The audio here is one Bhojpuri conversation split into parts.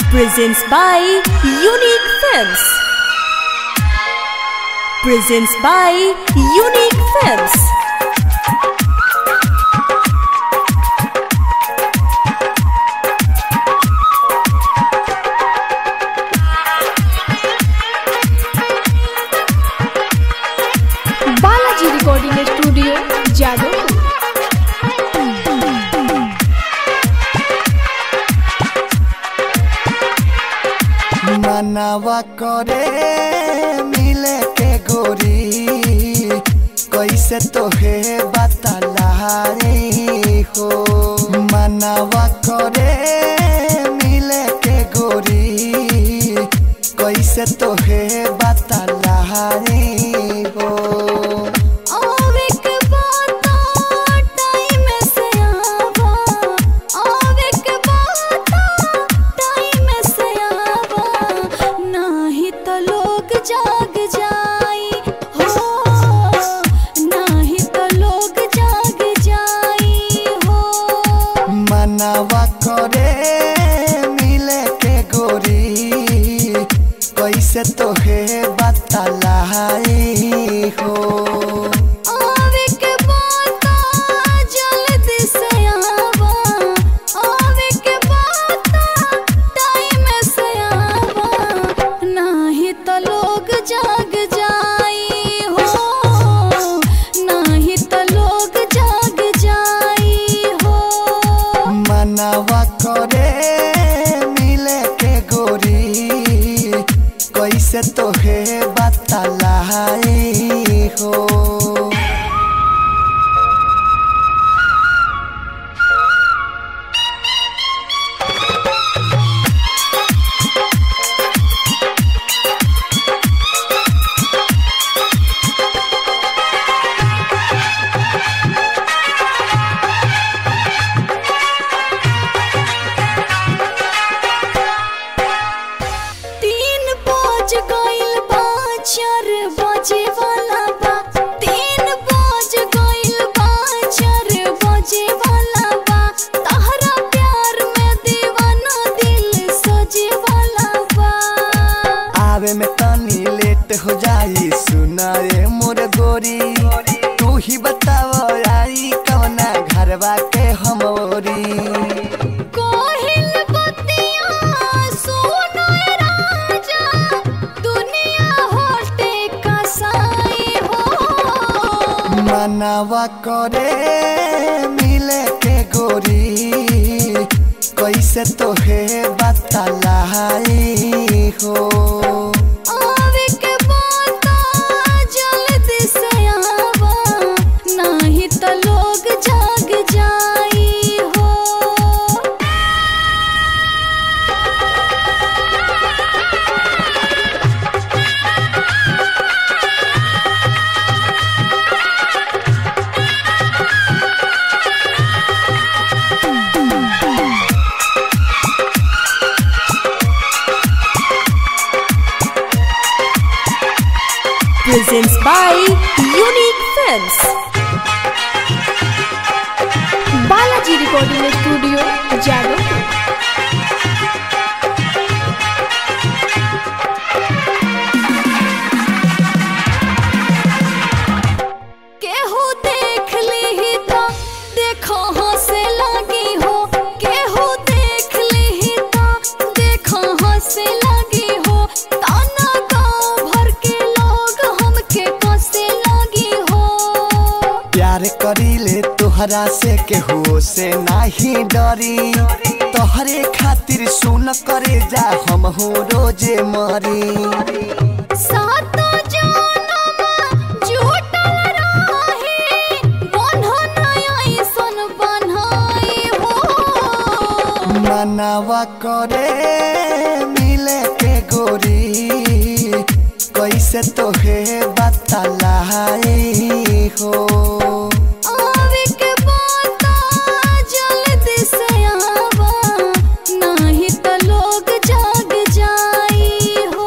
presents by Unique Films. Presents by Unique Films. Balaji recording studio जादव मनावा करे मिले के गोरी कैसे तोहे बतला रे हो मनावा करे मिले के गोरी कैसे तोहे बतला रे हो आवे के बाता टाइम से आवा आवे के बाता टाइम से आवा नाही तो लोग जाग जाई हो नाही तो लोग जाग जाई हो मनावा करे मिले के गोरी कैसे तोहे बतला हो आवे के बाता जल्दी से आवा आवे के बाता टाइम से आवा नाही तो लोग जाग जाई हो नाही तो लोग जाग जाई हो मनावा करे मिले के गोरी कैसे तोहे बतला हो तीन बज गइल बा चार बजे वाला बा तीन बज गइल बा चार बजे वाला बा तहरा प्यार में दीवाना दिल सजे वाला बा आवे में तनी लेट हो जाई सुनाए मोर गोरी तू ही बताव आई कवना घरवा के हमोरी कोहिल बतिया सुनो राजा दुनिया होटे कसाई हो मनावा करे मिले के गोरी कैसे तोहे बतला हो आवे के बाता जल्दी से आवा नाही तो लोग जाग जाई हो Presents by Unique Films. Balaji recording studio जादव केहू देख ली तो देखो हंसे लगी हो केहू देख ली तो देखो हंसे लगी हो ताना गाँव भर के लोग हमके कसे लगी हो प्यार करीले तोहरा से केहू से नाही डरी तोहरे खातिर सुन करे जा हम हो रोजे मरी सात जनम जुटल रही बन्हन ऐसन बन्हाई हो मनावा करे मिले के गोरी कैसे तोहे बतला हो आवे के बाता जल्दी से आवा नाही तो लोग जाग जाई हो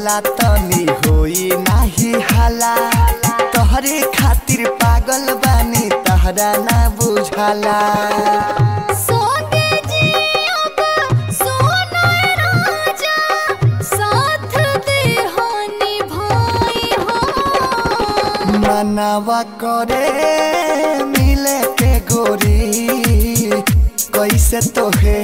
बोला तनी होई नाही हाला तोहरे खातिर पागल बानी तहरा ना बुझाला सोते जियब सोना राजा साथ दे हानि भाई हो मनावा करे मिले के गोरी कैसे तोहे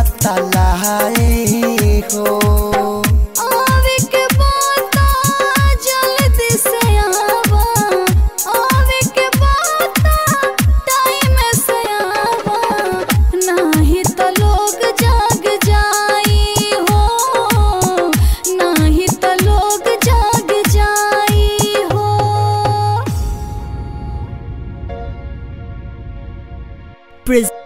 बतलाई हो आवे के बाता जल्दी से आवा आवे के बाता टाइम से आवा नाही तो लोग जाग जाई हो नाही तो लोग जाग जाई हो Pres-